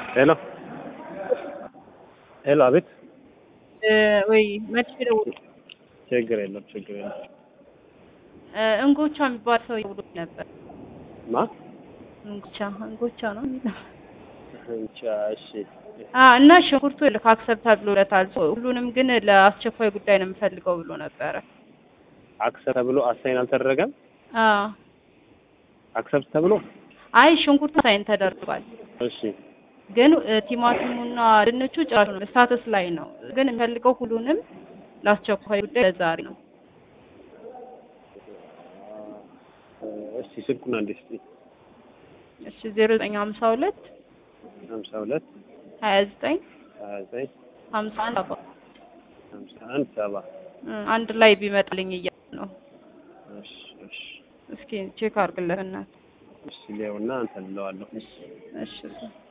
ሄሎ ሄሎ፣ አቤት። ወይ መልስ ደውል። ችግር የለም ችግር የለም። እንጎቻ የሚባል ሰው ይውሉ ነበር። ማ እንጎቻ እንጎቻ ነው የሚለው እንቻ። እሺ አ እና ሽንኩርቱ ልክ አክሰፕት ብሎለታል። ሁሉንም ግን ለአስቸኳይ ጉዳይ ነው የምፈልገው ብሎ ነበረ። አክሰፕት ተብሎ አሳይን አልተደረገም። አ አክሰፕት ተብሎ አይ ሽንኩርቱ ሳይን ተደርጓል። እሺ ግን ቲማቲሙና ድንቹ ጭራሽ ነው ስታተስ ላይ ነው። ግን የምፈልገው ሁሉንም ለአስቸኳይ ጉዳይ ለዛሬ ነው። እስቲ ስልኩን አንዴ እስቲ እሺ ዜሮ ዘጠኝ ሀምሳ ሁለት ሀምሳ ሁለት ሀያ ዘጠኝ ሀያ ዘጠኝ ሀምሳ አንድ ሰባ ሀምሳ አንድ ሰባ አንድ ላይ ቢመጣልኝ እያለ ነው። እሺ እሺ እስኪ ቼክ አድርግለት እናት። እሺ ሊያውና አንተ ልለዋለሁ። እሺ እሺ